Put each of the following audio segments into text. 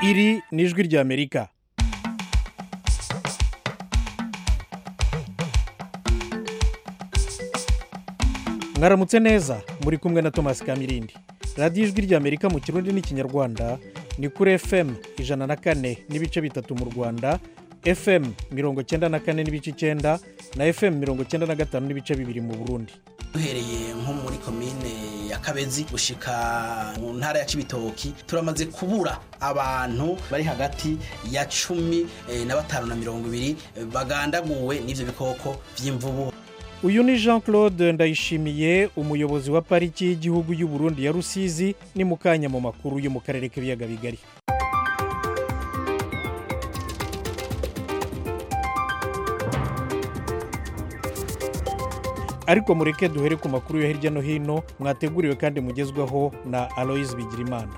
iri ni ijwi ry'amerika mwaramutse neza muri kumwe na thomas kamirindi radiyo ijwi ry'amerika mu kirundi n'ikinyarwanda ni kuri fm ijana na kane n'ibice bitatu mu rwanda fm mirongo cyenda na kane n'ibice icyenda na fm mirongo cyenda na gatanu n'ibice bibiri mu burundi duhereye nko muri komine ya kabezi gushika mu ntara ya cibitoki turamaze kubura abantu bari hagati ya cumi eh, na batanu na mirongo ibiri eh, bagandaguwe n'ivyo bikoko vy'imvubu uyu ni jean claude ndayishimiye umuyobozi wa pariki y'igihugu y'u Burundi ya rusizi ni mu kanya mu makuru yo mu karere k'ibiyaga bigari ariko mureke duhere ku makuru yo hirya no hino mwateguriwe kandi mugezwaho na aloyizi bigirimana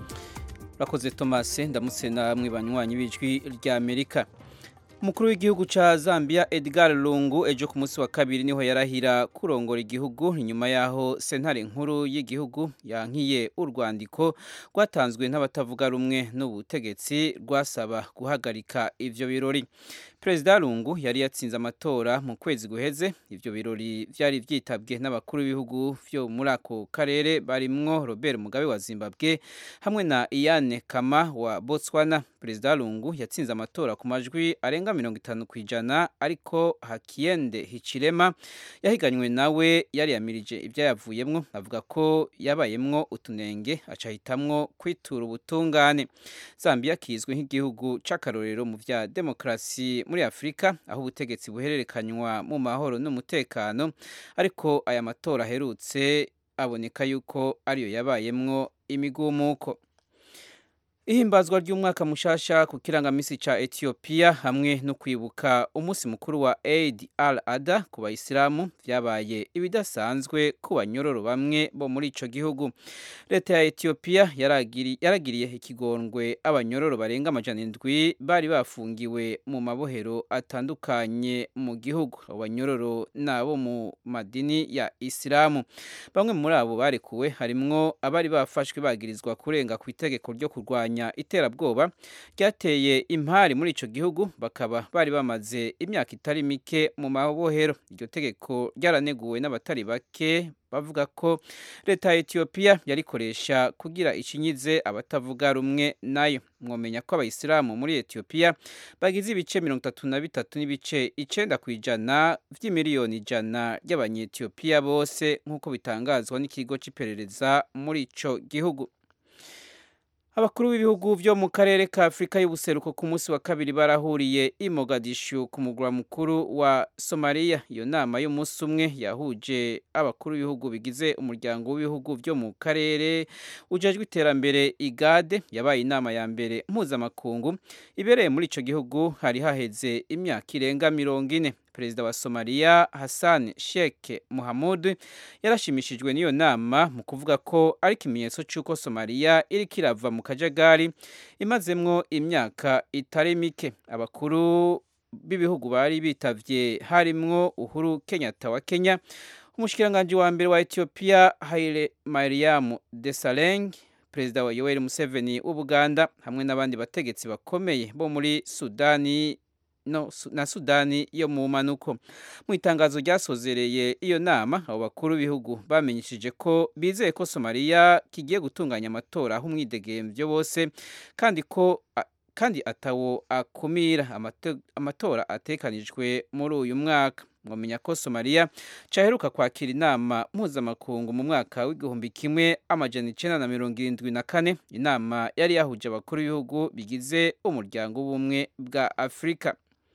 urakoze tomasi ndamutse namwe banywanyi b'ijwi ry'amerika umukuru w'igihugu cya zambia edgar lungu ejo ku munsi wa kabiri niho yarahira kurongora igihugu inyuma y'aho sentare nkuru y'igihugu yankiye urwandiko rwatanzwe n'abatavuga rumwe n'ubutegetsi rwasaba guhagarika ibyo birori perezida lungu yari yatsinze amatora mu kwezi guheze ibyo birori byari byitabwe n'abakuru b'ibihugu byo muri ako karere barimwo robert mugabe wa zimbabwe hamwe na iyane kama wa botswana perezida lungu yatsinze amatora ku majwi arenga mirongo itanu ku ijana ariko hakiyende hicirema yahiganywe nawe yari yamirije ibyo yavuyemwo avuga ko yabayemwo utunenge acahitamwo kwitura ubutungane zambia kizwi nk'igihugu c'akarorero mu vya demokarasi muri afurika aho ubutegetsi buhererekanywa mu mahoro n'umutekano ariko aya matora aherutse aboneka yuko ariyo yabayemwo imigumuko ihimbazwa ry'umwaka mushasha ku kirangamisi ca Ethiopia hamwe no kwibuka umunsi mukuru wa Eid al-Adha ku bayisilamu vyabaye ibidasanzwe ku banyororo bamwe bo muri ico gihugu leta ya Ethiopia yaragiri, yaragiriye ikigongwe abanyororo barenga amajana indwi bari bafungiwe mu mabohero atandukanye mu gihugu abanyororo nabo mu madini ya Isilamu bamwe muri abo barekuwe harimwo abari bafashwe bagirizwa kurenga ku itegeko ryo kurwanya iterabwoba ryateye impari muri ico gihugu bakaba bari bamaze imyaka itari mike mu mabohero iryo tegeko ryaraneguwe n'abatari bake bavuga ko leta ya Ethiopia yarikoresha kugira icinyize abatavuga rumwe nayo mwomenya ko abayisilamu muri Ethiopia bagize ibice mirongo itatu na bitatu n'ibice icenda ku ijana vy'imiliyoni ijana ry'abanyetiyopiya bose nk'uko bitangazwa n'ikigo c'iperereza muri ico gihugu abakuru b'ibihugu byo mu karere ka afurika y'ubuseruko ku munsi wa kabiri barahuriye i mogadishu ku mugwa mukuru wa somaliya iyo nama y'umunsi umwe yahuje abakuru b'ibihugu bigize umuryango w'ibihugu byo mu karere ujejwe iterambere igade yabaye inama ya mbere mpuzamakungu ibereye muri icyo gihugu hari haheze imyaka irenga mirongo ine perezida wa somaliya hassan sheikh muhamud yarashimishijwe n'iyo nama mu kuvuga ko ari ikimenyetso cy'uko somaliya iri kirava mu kajagari imazemwo imyaka itari mike abakuru b'ibihugu bari bitavye harimwo uhuru kenyatta wa kenya umushikiranganji wa mbere wa ethiopia haile mariam desaleng perezida wa yoweri museveni w'ubuganda hamwe n'abandi bategetsi bakomeye bo muri sudani no, na sudani yo mu manuko mu itangazo ryasozereye iyo nama abo bakuru b'ibihugu bamenyesheje ko bizeye ko somaliya kigiye gutunganya amatora aho umwidegemvyo bose kandi ko kandi atawo akumira amatora atekanijwe muri uyu mwaka mwamenya ko somaliya caheruka kwakira inama mpuzamakungu mu mwaka w'igihumbi kimwe amajana icenda na mirongo irindwi na kane inama yari yahuje abakuru b'ibihugu bigize umuryango w'ubumwe bwa afurika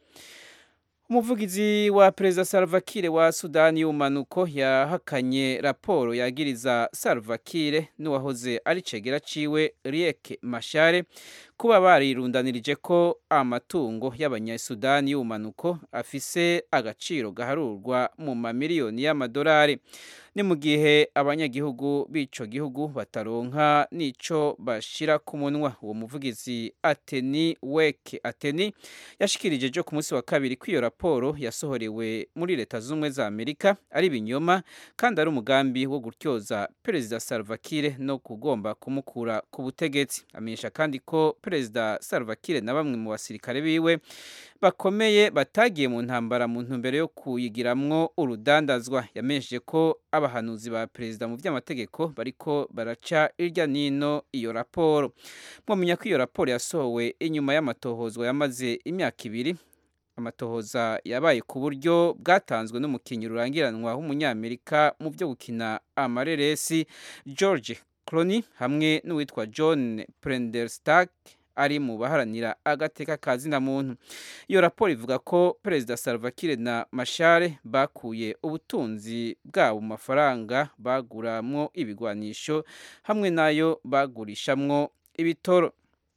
umuvugizi wa perezida Salva Kiir wa sudani y'ubumanuko yahakanye raporo yagiriza Salva Kiir n'uwahoze ari cegera ciwe Riek Machar kuba barirundanirije ko amatungo y'abanyasudani y'ubumanuko afise agaciro gaharurwa mu mamiliyoni y'amadolari ni mu gihe abanyagihugu b'ico gihugu bataronka n'ico bashira ku munwa uwo muvugizi ateni weke ateni yashikirije ejo ku munsi wa kabiri ko iyo raporo yasohorewe muri leta z'ubumwe za amerika ari ibinyoma kandi ari umugambi wo gutyoza perezida salva kiir no kugomba kumukura ku butegetsi amenyesha kandi ko perezida Salva Kiir na bamwe mu basirikare biwe bakomeye batagiye mu ntambara mu ntumbero yo kuyigiramwo urudandazwa yamenyesheje ko abahanuzi ba perezida mu by'amategeko bariko baraca irya nino iyo raporo mwamenya ko iyo raporo yasohowe inyuma y'amatohozwa yamaze imyaka ibiri amatohoza yabaye ku buryo bwatanzwe n'umukinnyi rurangiranwa w'umunyamerika mu byo gukina amareresi george cloney hamwe n'uwitwa john prenderstack ari mu baharanira agateka ka zina muntu iyo raporo ivuga ko perezida Salva Kiir na mashare bakuye ubutunzi bwabo mu mafaranga baguramwo ibigwanisho hamwe n'ayo bagurishamwo ibitoro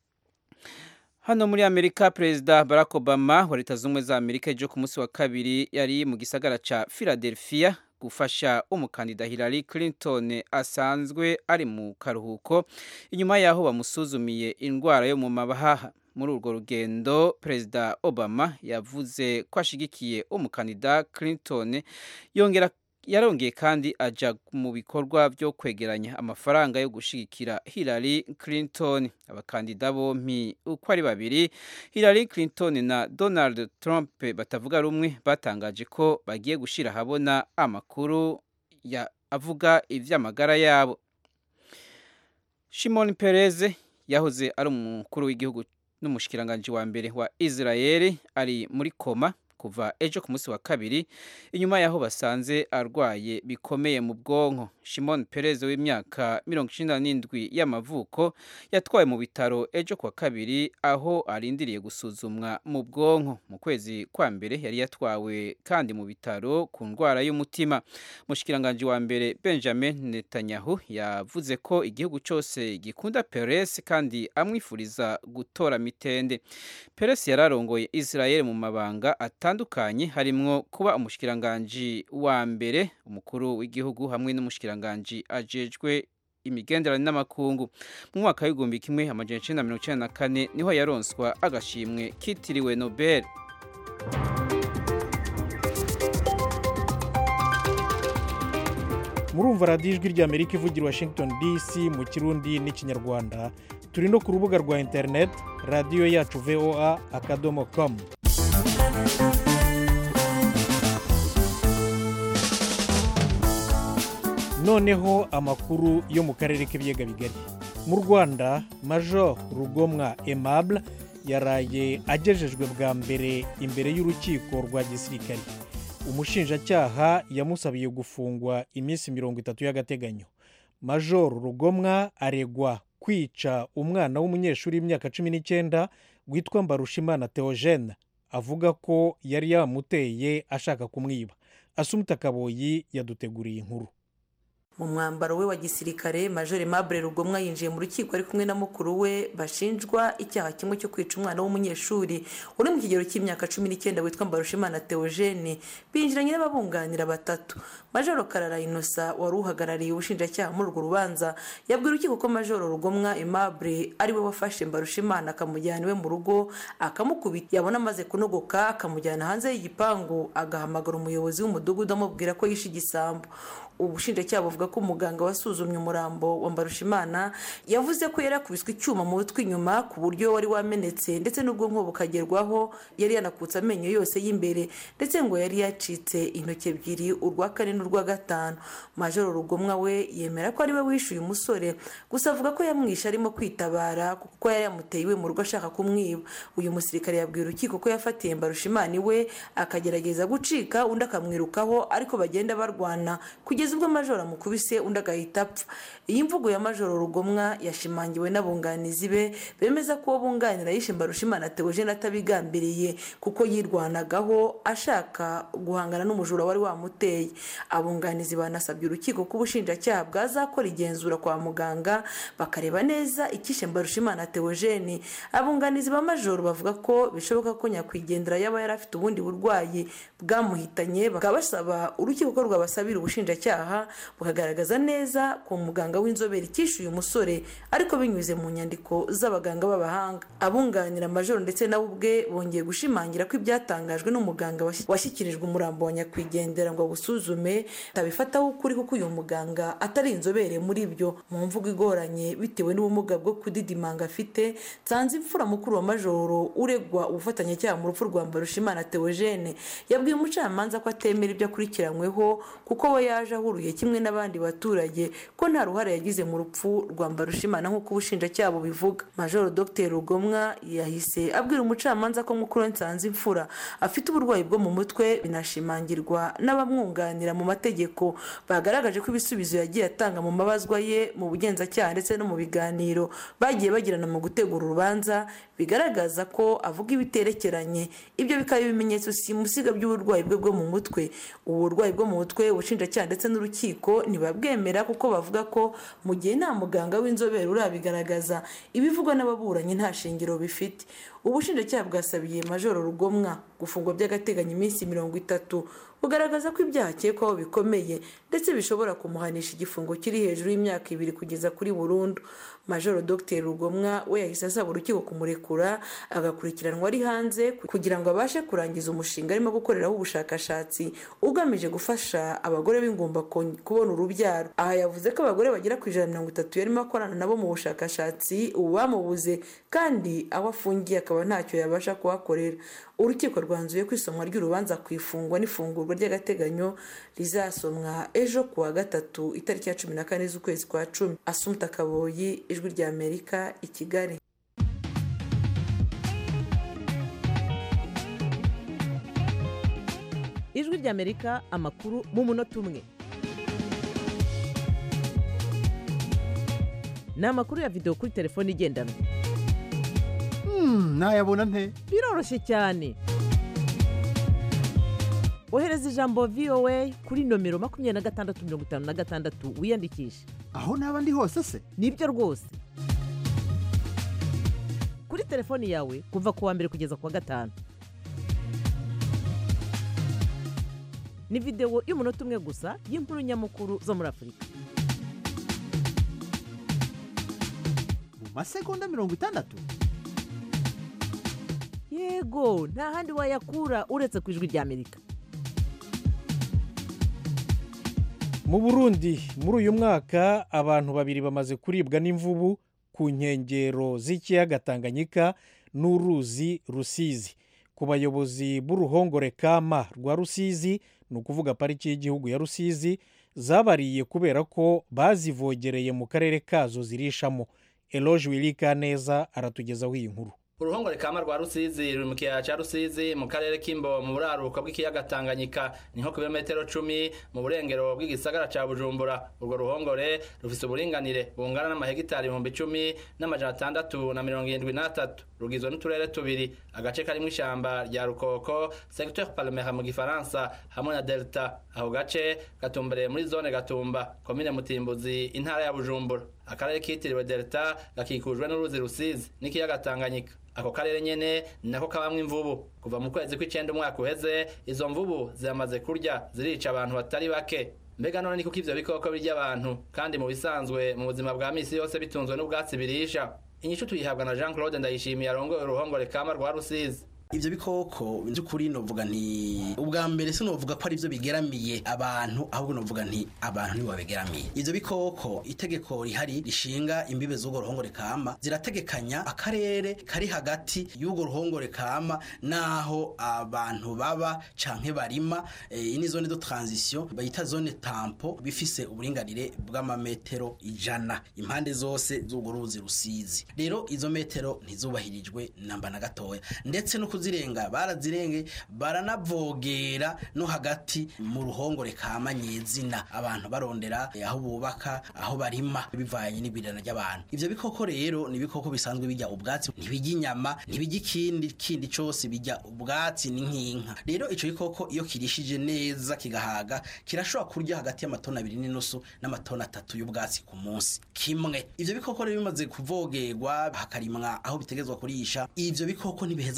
hano muri amerika perezida barack obama wa leta z'ubumwe za amerika ejo ku munsi wa kabiri yari mu gisagara ca philadelphia gufasha umukandida Hillary Clinton asanzwe ari mu karuhuko inyuma yaho bamusuzumiye indwara yo mu mabahaha muri urwo rugendo perezida obama yavuze ko ashigikiye umukandida Clinton yongera yarongeye kandi aja mu bikorwa byo kwegeranya amafaranga yo gushigikira Hillary Clinton abakandida bompi uko ari babiri Hillary Clinton na Donald Trump batavuga rumwe batangaje ko bagiye gushira habona amakuru ya avuga ivy'amagara yabo Shimon Peres yahoze ari umukuru w'igihugu n'umushikiranganje wa mbere wa Israel ari muri koma kuva ejo ku munsi wa kabiri inyuma yaho basanze arwaye bikomeye mu bwonko Shimon Perez w'imyaka mirongo icyenda n'indwi y'amavuko yatwawe mu bitaro ejo ku wa kabiri aho arindiriye gusuzumwa mu bwonko mu kwezi kwa mbere yari yatwawe kandi mu bitaro ku ndwara y'umutima mushikiranganje wa mbere Benjamin Netanyahu yavuze ko igihugu cyose gikunda Perez kandi amwifuriza gutora mitende Perez yararongoye Israel mu mabanga atandukanye harimwo kuba umushikiranganje wa mbere umukuru w'igihugu hamwe n'umushikiranganje ajejwe imigenderanire n'amakungu mu mwaka w'igihumbi kimwe amajana icenda mirongo icenda na kane niho yaronswa agashimwe kitiriwe Nobel murumva radiyo ijwi ry'amerika ivugira washington dc mu kirundi n'ikinyarwanda turi no ku rubuga rwa interineti radiyo yacu voa akadomo komu noneho amakuru yo mu karere k'ibiyaga bigari mu rwanda major rugomwa aimable yaraye agejejwe bwa mbere imbere y'urukiko rwa gisirikare umushinjacyaha yamusabiye gufungwa iminsi mirongo itatu y'agateganyo major rugomwa aregwa kwica umwana w'umunyeshuri w'imyaka cumi n'icyenda witwa mbarushimana theogene avuga ko yari yamuteye ashaka kumwiba asumuta kaboyi yaduteguriye inkuru mu mwambaro we wa gisirikare major mabure rugomwa yinjiye mu rukiko ari kumwe na mukuru we bashinjwa icyaha kimwe cyo kwica umwana w'umunyeshuri uri mu kigero cy'imyaka cumi n'icyenda witwa mbarushimana theogene binjiranye n'ababunganira batatu major karara inosa wari uhagarariye ubushinjacyaha muri urwo rubanza yabwiye urukiko ko major rugomwa aimable ari we wafashe mbarushimana akamujyana iwe mu rugo akamukubita yabona amaze kunogoka akamujyana hanze y'igipangu agahamagara umuyobozi w'umudugudu amubwira ko yishe igisambo ubushinjacyaha buvuga ko umuganga wasuzumye umurambo wa mbarushimana yavuze ko yari yakubiswe icyuma mu mutwe inyuma ku buryo wari wamenetse ndetse n'ubwonko bukagerwaho yari yanakutse amenyo yose y'imbere ndetse ngo yari yacitse intoki ebyiri urwa kane n'urwa gatanu majoro rugomwa we yemera ko ari we wishyuye umusore gusa avuga ko yamwishe arimo kwitabara kuko yari yamuteye iwe mu rugo ashaka kumwiba uyu musirikare yabwiye urukiko ko yafatiye mbarushimana iwe akagerageza gucika undi akamwirukaho ariko bagenda barwana kugeza ubwo majoro amukubise undi agahita apfa iyi mvugo ya majoro rugomwa yashimangiwe n'abunganizi be bemeza ko uwo bunganira yishe mbarushimana teogene atabigambiriye kuko yirwanagaho ashaka guhangana n'umujura wari wamuteye abunganizi banasabye urukiko ko ubushinjacyaha bwazakora igenzura kwa muganga bakareba neza ikishe mbarushimana teogene abunganizi ba majoro bavuga ko bishoboka ko nyakwigendera yaba yari afite ubundi burwayi bwamuhitanye bakaba basaba urukiko ko rwabasabira ubushinjacyaha ubushinjacyaha bukagaragaza neza ko muganga w'inzobere icyishyuye umusore ariko binyuze mu nyandiko z'abaganga b'abahanga abunganira majoro ndetse nawe ubwe bongeye gushimangira ko ibyatangajwe n'umuganga washyikirijwe umurambo wa nyakwigendera ngo awusuzume atabifataho ukuri kuko uyu muganga atari inzobere muri byo mu mvugo igoranye bitewe n'ubumuga bwo kudidimanga afite nsanze imfura mukuru wa majoro uregwa ubufatanyacyaha mu rupfu rwa mbarushimana teogene yabwiye umucamanza ko atemera ibyo akurikiranyweho kuko we yaje ahuruye kimwe n'abandi baturage ko nta ruhare yagize mu rupfu rwa mbarushimana nk'uko ubushinjacyaha bubivuga majoro dr rugomwa yahise abwira umucamanza ko mukuru we nsanze imfura afite uburwayi bwo mu mutwe binashimangirwa n'abamwunganira mu mategeko bagaragaje ko ibisubizo yagiye atanga mu mabazwa ye mu bugenzacyaha ndetse no mu biganiro bagiye bagirana mu gutegura urubanza bigaragaza ko avuga ibiterekeranye ibyo bikaba ibimenyetso simusiga by'uburwayi bwe bwo mu mutwe ubu burwayi bwo mu mutwe ubushinjacyaha ndetse n'urukiko ntibabwemera kuko bavuga ko mu gihe nta muganga w'inzobere urabigaragaza ibivugwa n'ababuranyi nta shingiro bifite ubushinjacyaha bwasabiye majoro rugomwa gufungwa by'agateganyo iminsi mirongo itatu bugaragaza ko ibyaha akekwaho bikomeye ndetse bishobora kumuhanisha igifungo kiri hejuru y'imyaka ibiri kugeza kuri burundu majoro dr rugomwa we yahise asaba urukiko kumurekura agakurikiranwa ari hanze kugira ngo abashe kurangiza umushinga arimo gukoreraho ubushakashatsi ugamije gufasha abagore b'ingumba kubona urubyaro aha yavuze ko abagore bagera ku ijana na mirongo itatu yarimo akorana nabo mu bushakashatsi ubu bamubuze kandi aho afungiye akaba ntacyo yabasha kuhakorera urukiko rwanzuye ko isomwa ry'urubanza ku ifungwa n'ifungurwa ry'agateganyo rizasomwa ejo ku wa gatatu itariki ya cumi na kane z'ukwezi kwa cumi asumta kaboyi ijwi rya amerika i kigali ijwi rya amerika amakuru mu munota umwe ni amakuru ya videwo kuri telefone igendanwa nayabona nte biroroshye cyane ohereza ijambo voa kuri nomero makumyabiri na gatandatu mirongo itanu na gatandatu wiyandikishe aho naba ndi hose se nibyo rwose kuri telefoni yawe kuva ku wa mbere kugeza ku wa gatanu ni videwo y'umunota umwe gusa y'inkuru nyamukuru zo muri afurika mu masegonda mirongo itandatu yego nta handi wayakura uretse ku ijwi rya amerika mu burundi muri uyu mwaka abantu babiri bamaze kuribwa n'imvubu ku nkengero z'ikiyaga tanganyika n'uruzi rusizi ku bayobozi b'uruhongore kama rwa rusizi ni ukuvuga pariki y'igihugu ya rusizi zabariye kubera ko bazivogereye mu karere kazo zirishamo eloge wirika neza aratugezaho iyi nkuru uruhongore kama rwa rusizi ruri mu kiyaya cya rusizi mu karere k'imbo mu buraruko bw'ikiyaga tanganyika ni nko ku birometero cumi mu burengero bw'igisagara cya bujumbura urwo ruhongore rufite uburinganire bungana n'amahegitari ibihumbi icumi n'amajana atandatu na mirongo irindwi n'atatu rugizwe n'uturere tubiri agace karimo ishyamba rya rukoko secteur palmera mu gifaransa hamwe na delta ako gace gatumbereye muri zone gatumba komine mutimbuzi intara ya bujumbura akarere kitiriwe delta gakikujwe n'uruzi rusizi n'ikiyaga tanganyika ako karere nyene ni nako kabamwo imvubu kuva mu kwezi kw'icenda umwaka uheze izo mvubu ziramaze kurya zirica abantu batari bake mbega none ni kuko ivyo bikoko birya abantu kandi mu bisanzwe mu buzima bwa misi yose bitunzwe n'ubwatsi birisha inyishu tuyihabwa na jean claude ndayishimiye arongoye uruhongore kama rwa rusizi ivyo bikoko by'ukuri novuga nti ubwa mbere sinovuga ko ari byo bigeramiye abantu ahubwo novuga nti abantu nibo babigeramiye ivyo bikoko itegeko rihari rishinga imbibe z'urwo ruhongore kama zirategekanya akarere kari hagati y'urwo ruhongore kama naho abantu baba canke barima iyi ni zone de transition bayita zone tampo bifise uburinganire bw'amametero ijana impande zose z'urwo ruzi rusizi rero izo metero ntizubahirijwe namba na gatoya ndetse no kuzirenga barazirenge baranavogera no hagati mu ruhongore kama nyezina abantu barondera aho bubaka aho barima bivanye n'ibirana ry'abantu ivyo bikoko rero ni ibikoko bisanzwe bijya ubwatsi ntibijya inyama ntibijya ikindi kindi cose bijya ubwatsi ni nk'inka rero ico gikoko iyo kirishije neza kigahaga kirashobora kurya hagati y'amatoni abiri n'inusu n'amatoni atatu y'ubwatsi ku munsi kimwe ivyo bikoko rero bimaze kuvogerwa hakarimwa aho bitegezwa kurisha ivyo bikoko ntibiheza ngo bisubire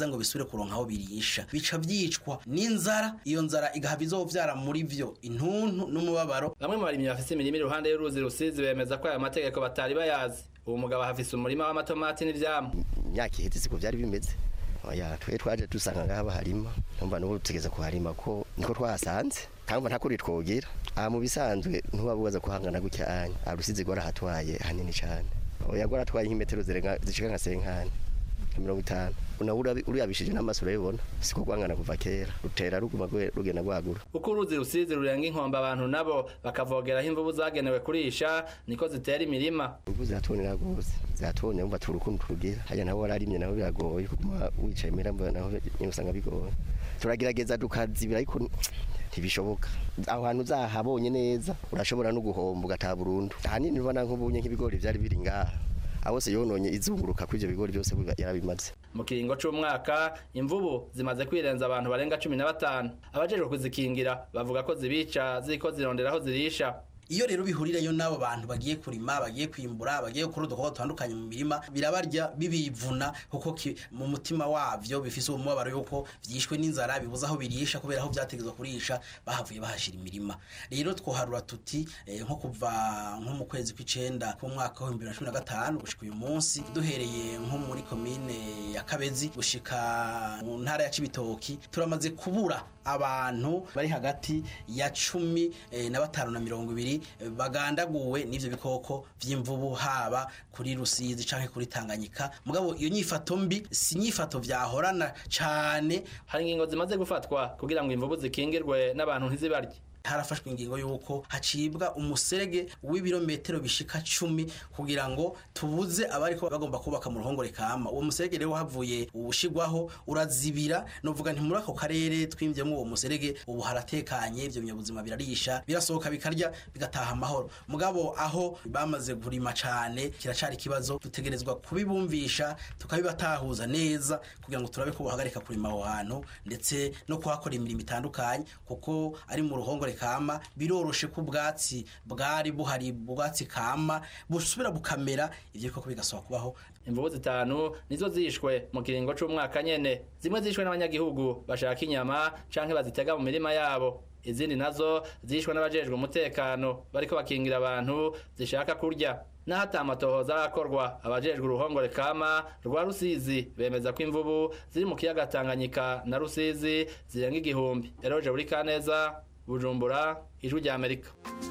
kuronka aho birisha bica byicwa n'inzara iyo nzara igahava izovyara muri vyo intuntu n'umubabaro bamwe mu barimyi bafise imirima iruhande y'uruzi rusizi bemeza ko aya mategeko batari bayazi uwo mugabo hafise umurima w'amatomati n'ivyamwa imyaka iheze siko byari bimeze oya twe twaje dusanga ngaha baharima numva n'ubu tugeze kuharima ko niko twahasanze kandi nta kuri twogira aha mu bisanzwe ntuba bubaza kuhangana gutya anya arusizi gora hatwaye hanini cyane oya gora atwaye nk'imetero zirenga zishika nka senkani nka mirongo itanu nawe urabi- uriyabishije n'amaso urabibona siko rwangana kuva kera rutera ruguma rwe- rugenda rwagura uko uruzi rusizi rurenga inkombe abantu nabo bakavogeraho imvubu zagenewe kurisha niko zitera imirima ubu ziratonera rwose ziratonera umva turukundo turugira hajya nawe wararimye nawe biragoye kuguma wicaye mirambo naho nyine usanga bigoye turagerageza tukazibira ariko ntibishoboka aho hantu uzahabonye neza urashobora no guhomba ugataha burundu ahanini ubona nk'ubunye nk'ibigori byari biri ngaha aho se yononye izunguruka kuri ibyo bigori byose biba- yarabimaze mu kiringo c'umwaka imvubu zimaze kwirenza abantu barenga cumi na batanu abajejwe kuzikingira bavuga ko zibica ziriko zirondera aho zirisha iyo rero bihurirayo n'abo bantu bagiye kurima bagiye kwimbura bagiye gukora udukorwa dutandukanye mu mirima birabarya bibivuna kuko ki- mu mutima wavyo bifise umubabaro yuko vyishwe n'inzara bibuza aho birisha kubera aho vyategezwa kurisha bahavuye bahashira imirima rero twoharura tuti eh, nko kuva nko mu kwezi kw'icenda k'umwaka wa 2015 gushika uyu munsi duhereye nko muri komine ya Kabezi gushika mu ntara ya Cibitoki turamaze kubura abantu bari hagati ya cumi eh, na batanu na mirongo ibiri eh, bagandaguwe n'ivyo bikoko vy'imvubu haba kuri Rusizi canke kuri Tanganyika mugabo iyo nyifato mbi si nyifato vyahorana cane hari ingingo zimaze gufatwa kugira ngo imvubu zikingirwe n'abantu ntizibarye harafashwe ingingo y'uko hacibwa umuserege w'ibirometero bishika cumi kugira ngo tubuze abariko bagomba kubaka mu ruhongore kama uwo muserege rero havuye ubushigwaho urazibira novuga nti muri ako karere twimvyemo uwo muserege ubu haratekanye ivyo binyabuzima birarisha birasohoka bikarya bigataha amahoro mugabo aho bamaze kurima cane kiracari ikibazo dutegerezwa kubibumvisha tukabibatahuza neza kugira ngo turabe ko bohagarika kurima aho hantu ndetse no kuhakora imirimo itandukanye kuko ari mu ruhongore kama biroroshe ko ubwatsi bwari buhari ubwatsi kama busubira bukamera ivyo bikoko bigasaba kubaho imvubu zitanu nizo zishwe mu kiringo c'umwaka nyene zimwe zishwe n'abanyagihugu bashaka inyama canke bazitega mu mirima yabo izindi nazo zishwe n'abajejwe umutekano bariko bakingira abantu zishaka kurya naho ata amatohoza arakorwa abajejwe uruhongore kama rwa rusizi bemeza ko imvubu ziri mu kiyaga tanganyika na rusizi zirenga igihumbi eroje buri kaneza bujumbura ijwi rya amerika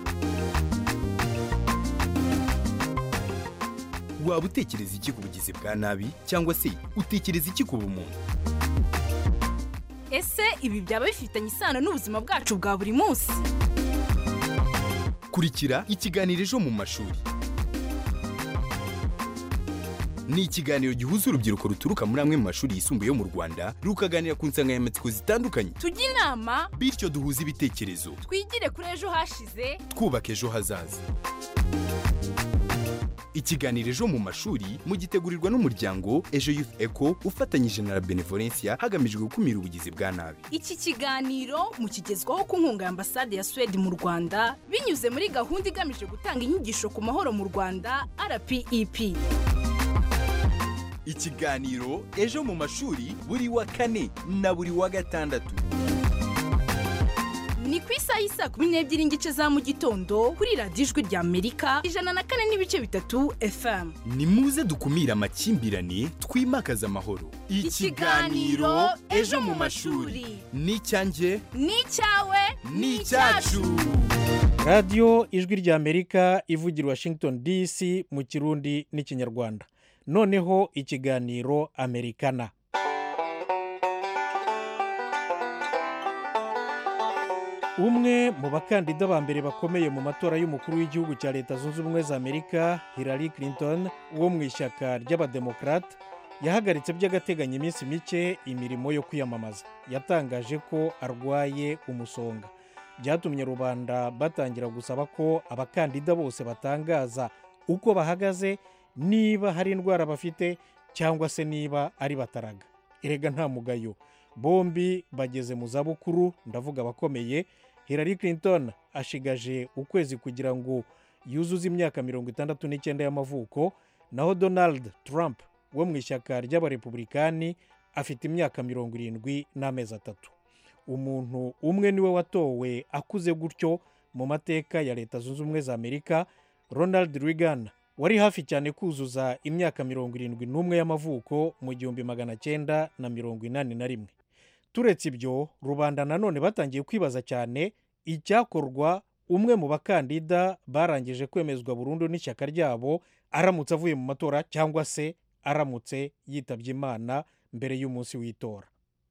waba utekereza iki ku bugizi bwa nabi cyangwa se utekereza iki ku bumuntu ese ibi byaba bifitanye isano n'ubuzima bwacu bwa buri munsi kurikira ikiganiro ejo mu mashuri ni ikiganiro gihuza urubyiruko ruturuka muri amwe mu mashuri yisumbuye yo mu rwanda rukaganira ku nsanganyamatsiko zitandukanye tujye inama bityo duhuze ibitekerezo twigire kuri ejo hashize twubaka ejo hazaza ikiganiro ejo mu mashuri mugitegurirwa n'umuryango ejo youth eco ufatanyije na la benevolencia hagamijwe gukumira ubugizi bwa nabi iki kiganiro mukigezwaho ku nkunga ya ambasade ya suwede mu rwanda binyuze muri gahunda igamije gutanga inyigisho ku mahoro mu rwanda rpep ikiganiro ejo mu mashuri buri wa kane na buri wa gatandatu ni ku isaha y'isa kumi n'ebyiri n'igice za mu gitondo kuri radiyo ijwi rya amerika ijana na kane n'ibice bitatu fm ni muze dukumire amakimbirane twimakaze amahoro Ikiganiro Ejo mu mashuri. ni icyanjye ni icyawe ni icyacu radiyo ijwi rya amerika ivugira i washington dc mu kirundi n'ikinyarwanda noneho ikiganiro amerikana umwe mu bakandida ba mbere bakomeye mu matora y'umukuru w'igihugu cya leta zunze ubumwe za amerika hillary clinton wo mu ishyaka ry'abademokarate yahagaritse by'agateganyo iminsi mike imirimo yo kwiyamamaza yatangaje ko arwaye umusonga byatumye rubanda batangira gusaba ko abakandida bose batangaza uko bahagaze niba hari indwara bafite cyangwa se niba ari bataraga erega nta mugayo bombi bageze mu zabukuru ndavuga abakomeye hillary clinton ashigaje ukwezi kugira ngo yuzuze imyaka mirongo itandatu n'icyenda y'amavuko naho donald trump wo mu ishyaka ry'abarepublikani afite imyaka mirongo irindwi n'amezi atatu umuntu umwe niwe watowe akuze gutyo mu mateka ya leta zunze ubumwe za amerika ronald reagan wari hafi cyane kuzuza imyaka mirongo irindwi n'umwe y'amavuko mu gihumbi magana cyenda na mirongo inani na rimwe turetse ibyo rubanda nanone batangiye kwibaza cyane icyakorwa umwe mu bakandida barangije kwemezwa burundu n'ishyaka ryabo aramutse avuye mu matora cyangwa se aramutse yitabye imana mbere y'umunsi w'itora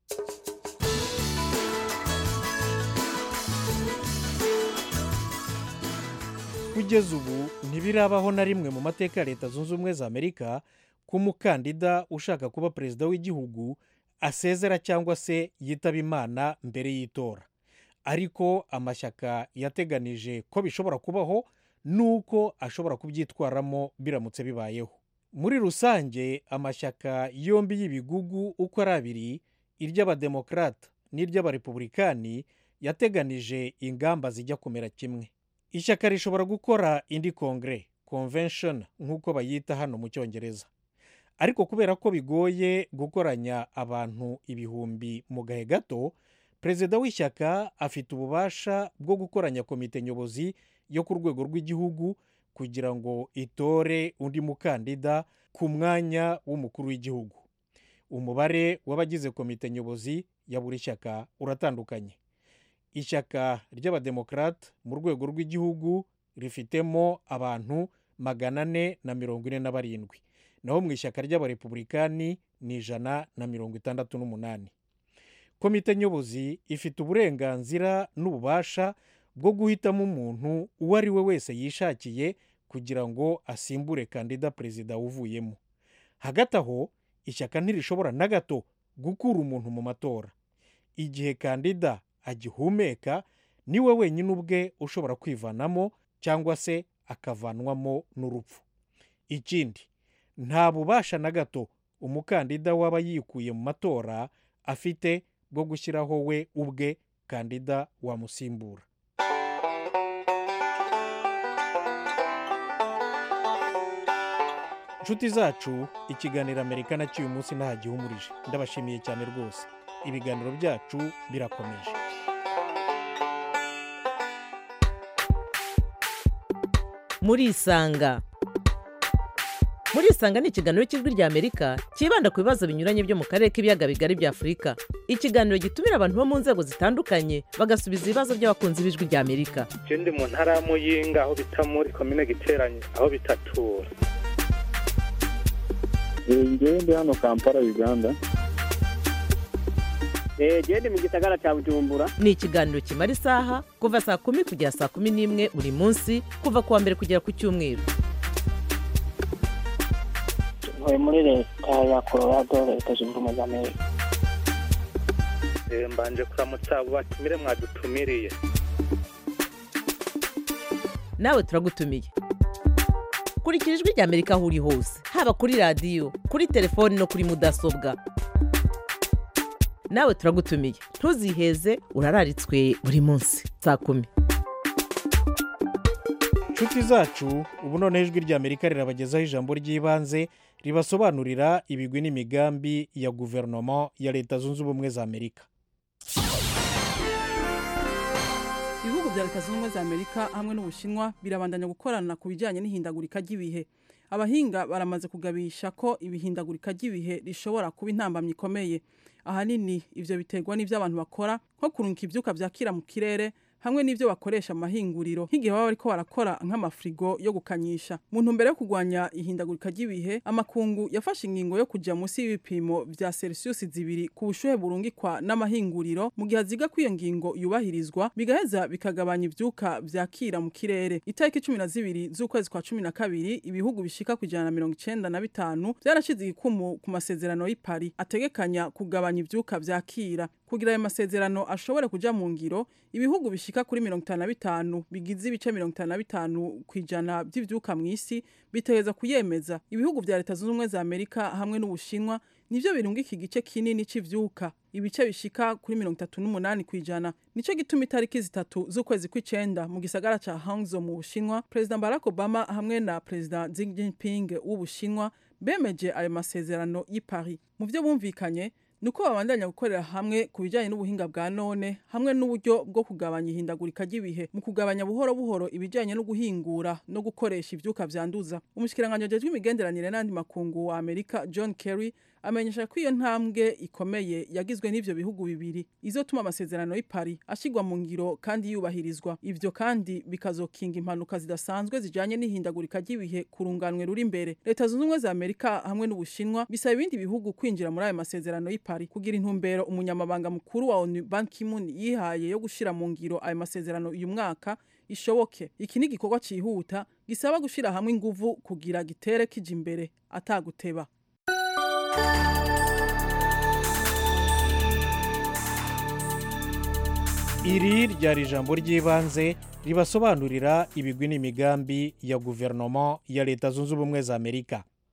kugeza ubu ntibirabaho na rimwe mu mateka ya leta zunze ubumwe za amerika ko umukandida ushaka kuba perezida w'igihugu asezera cyangwa se yitaba imana mbere y'itora ariko amashyaka yateganije ko bishobora kubaho nuko ashobora kubyitwaramo biramutse bibayeho muri rusange amashyaka yombi y'ibigugu uko ari abiri iry'abademokarata n'iry'abarepubulikani yateganije ingamba zijya kumera kimwe ishyaka rishobora gukora indi kongere convention nk'uko bayita hano mu cyongereza ariko kubera ko bigoye gukoranya abantu ibihumbi mu gahe gato perezida w'ishyaka afite ububasha bwo gukoranya komite nyobozi yo ku rwego rw'igihugu kugira ngo itore undi mukandida ku mwanya w'umukuru w'igihugu umubare w'abagize komite nyobozi ya buri shyaka uratandukanye ishyaka ry'abademokarate mu rwego rw'igihugu rifitemo abantu magana ane na mirongo ine na barindwi naho mu ishyaka ry'abarepubulikani ni ijana na mirongo itandatu n'umunani komite nyobozi ifite uburenganzira n'ububasha bwo guhitamo umuntu uwo ari we wese yishakiye kugira ngo asimbure kandida perezida uvuyemo hagati aho ishyaka ntirishobora na gato gukura umuntu mu matora igihe kandida agihumeka niwe wenyine ubwe ushobora kwivanamo cyangwa se akavanwamo n'urupfu ikindi nta bubasha na gato umukandida waba yikuye mu matora afite bwo gushyiraho we ubwe kandida wamusimbura inshuti zacu ikiganiro amerika na cy'uyu munsi nta gihumurije ndabashimiye cyane rwose ibiganiro byacu birakomeje murisanga murisanga ni ikiganiro cy'ijwi ry'amerika cyibanda ku bibazo binyuranye byo mu karere k'ibiyaga bigari bya afurika ikiganiro gitumira abantu bo mu nzego zitandukanye bagasubiza ibibazo by'abakunzi b'ijwi ry'amerika ndi mu ntara ya muyinga aho bita muri komine giteranye aho bitatura ngewe ndi hano kampala uganda genda mu gisagara cya bujumbura ni ikiganiro kimara isaha kuva saa kumi kugera saa kumi n'imwe buri munsi kuva ku wa mbere kugera ku cyumweru ntuye muri leta ya colorado leta zunze ubumwe za amerika mbanje kuramutsa abo batumire mwadutumiriye nawe turagutumiye kurikira ijwi ry'amerika aho uri hose haba kuri radiyo kuri telefoni no kuri mudasobwa nawe turagutumiye ntuziheze urararitswe buri munsi saa kumi inshuti zacu ubu noneho ijwi ry'amerika rirabagezaho ijambo ry'ibanze ribasobanurira ibigwi n'imigambi ya guverinoma ya leta zunze ubumwe za amerika ibihugu bya leta zunze ubumwe za amerika hamwe n'ubushinwa birabandanya gukorana ku bijyanye n'ihindagurika ry'ibihe abahinga baramaze kugabisha ko ibihindagurika ry'ibihe rishobora kuba intambamyi ikomeye ahanini ibyo biterwa n'ibyo abantu bakora nko kurunga ibyuka byakira mu kirere hamwe n'ibyo bakoresha amahinguriro nk'igihe baba bariko barakora nk'amafirigo yo gukanyisha mu ntumbero yo kurwanya ihindagurika ry'ibihe amakungu yafashe ingingo yo kujya munsi y'ibipimo vya celsius zibiri ku bushuhe burungikwa n'amahinguriro mu gihe aziga ko iyo ngingo yubahirizwa bigaheza bikagabanya ivyuka vyakira mu kirere itariki cumi na zibiri z'ukwezi kwa cumi na kabiri ibihugu bishika ku ijana na mirongo icenda na bitanu vyarashize igikumu ku masezerano y'i Paris ategekanya kugabanya ivyuka vyakira kugira ayo masezerano ashobore kuja mu ngiro ibihugu bishika kuri mirongo itanu na bitanu bigize ibice mirongo itanu na bitanu ku ijana by'ivyuka mu isi bitegereza kuyemeza ibihugu vya leta zunze ubumwe za amerika hamwe n'ubushinwa nivyo birunga iki gice kinini c'ivyuka ibice bishika kuri mirongo itatu n'umunani ku ijana nico gituma itariki zitatu z'ukwezi kw'icenda mu gisagara ca hangzhou mu bushinwa perezida barack obama hamwe na perezida xi jinping w'ubushinwa bemeje ayo masezerano y'i paris mu vyo bumvikanye ni uko babandanya gukorera hamwe ku bijyanye n'ubuhinga bwa none hamwe n'uburyo bwo kugabanya ihindagurika ry'ibihe mu kugabanya buhoro buhoro ibijyanye no guhingura no gukoresha ivyuka vyanduza umushikiranganji ajejwe imigenderanire n'andi makungu wa amerika john kerry amenyesha ko iyo ntambwe ikomeye yagizwe n'ivyo bihugu bibiri izotuma amasezerano y'i Paris ashigwa mu ngiro kandi yubahirizwa ivyo kandi bikazokinga impanuka zidasanzwe zijanye n'ihindagurika ry'ibihe ku runganwe ruri imbere leta zunze ubumwe za amerika hamwe n'ubushinwa bisaba ibindi bihugu kwinjira muri ayo masezerano y'i Paris kugira intumbero umunyamabanga mukuru wa onu ban ki-moon yihaye yo gushira mu ngiro ayo masezerano uyu mwaka ishoboke iki ni igikorwa cihuta gisaba gushira hamwe inguvu kugira gitere kija imbere ataguteba iri ryari ijambo ry'ibanze ribasobanurira ibigwi n'imigambi ya guverinoma ya leta zunze ubumwe za amerika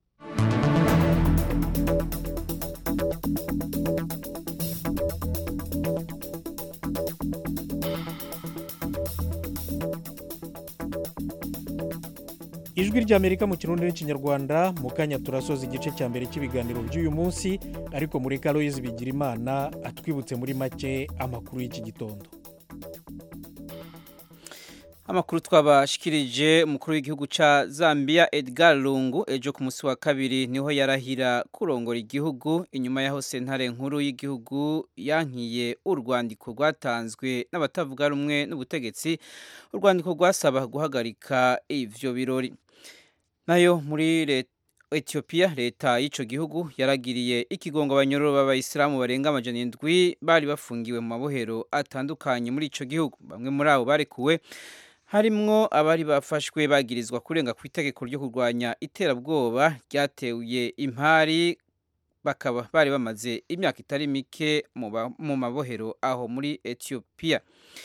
ijwi ry'amerika mu kirundi n'ikinyarwanda mu kanya turasoza igice cya mbere cy'ibiganiro by'uyu munsi ariko muri karoyizi bigira imana atwibutse muri make amakuru y'iki gitondo amakuru twabashikirije umukuru w'igihugu ca Zambia Edgar Lungu ejo ku munsi wa kabiri niho yarahira kurongora igihugu inyuma yaho sentare nkuru y'igihugu yankiye urwandiko rwatanzwe n'abatavuga rumwe n'ubutegetsi urwandiko rwasaba guhagarika ivyo birori nayo muri leta Ethiopia leta y'ico gihugu yaragiriye ikigongo abanyororo b'abayisilamu barenga amajana indwi bari bafungiwe mu mabohero atandukanye muri ico gihugu bamwe muri abo barekuwe harimwo abari bafashwe bagirizwa kurenga ku itegeko ryo kurwanya iterabwoba ryateye impari bakaba bari bamaze imyaka itari mike mu mabohero aho muri Ethiopia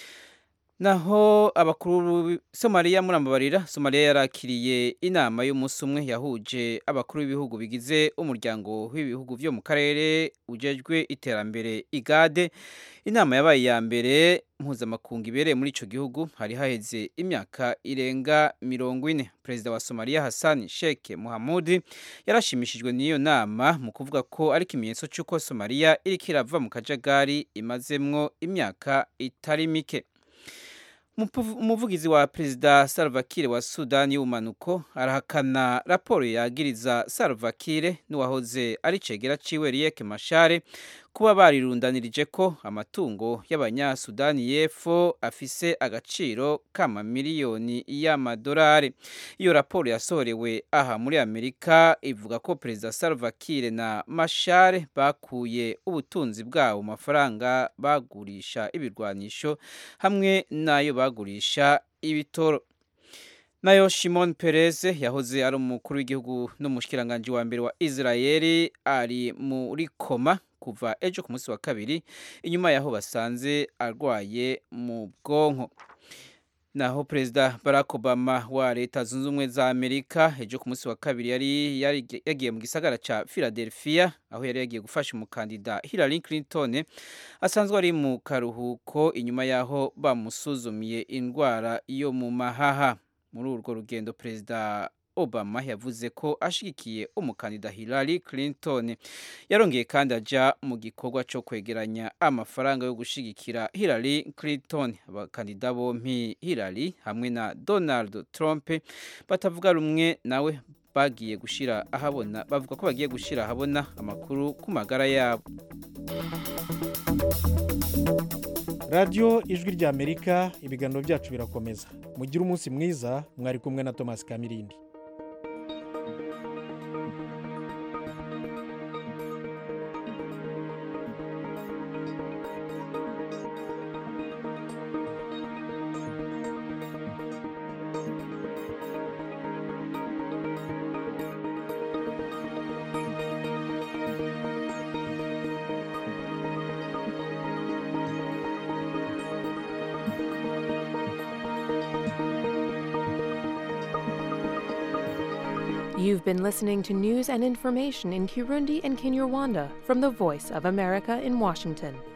naho abakuru somaliya murambabarira somaliya yarakiriye inama y'umunsi umwe yahuje abakuru b'ibihugu bigize umuryango w'ibihugu byo mu karere ujejwe iterambere igade inama yabaye iya mbere mpuzamakungu ibereye muri icyo gihugu hari haheze imyaka irenga mirongo ine perezida wa somaliya hassan sheikh muhamudi yarashimishijwe n'iyo nama mu kuvuga ko ari ikimenyetso cy'uko somaliya iriko irava mu kajagari imazemwo imyaka itari mike umuvugizi wa perezida Salva Kiir wa sudani y'ubumanuko arahakana raporo yagiriza Salva Kiir n'uwahoze ari cegera ciwe Riek Machar kuba barirundanirije ko amatungo y'abanyasudani y'epfo afise agaciro k'amamiliyoni y'amadolari iyo raporo yasohorewe aha muri amerika ivuga ko perezida Salva Kiir na Machar bakuye ubutunzi bwabo mu mafaranga bagurisha ibirwanisho hamwe n'ayo bagurisha ibitoro nayo Shimon Peres yahoze ari umukuru w'igihugu n'umushikiranganje wa mbere wa Israeli ari muri koma kuva ejo ku munsi wa kabiri inyuma yaho basanze arwaye mu bwonko naho perezida barack obama wa leta zunze ubumwe za amerika ejo ku munsi wa kabiri yari yagiye mu gisagara cya philadelphia aho yari yagiye gufasha umukandida hillary clinton asanzwe ari mu karuhuko inyuma yaho bamusuzumiye indwara yo mu mahaha muri urwo rugendo perezida obama yavuze ko ashigikiye umukandida hillary clinton yarongeye kandi ajya mu gikorwa cyo kwegeranya amafaranga yo gushigikira hillary clinton abakandida bompi hillary hamwe na donald trump batavuga rumwe nawe bagiye gushyira ahabona bavuga ko bagiye gushyira ahabona amakuru ku magara yabo radiyo ijwi ry'amerika ibiganiro byacu birakomeza mugire umunsi mwiza mwari kumwe na thomas kamirindi You've been listening to news and information in Kirundi and Kinyarwanda from the Voice of America in Washington.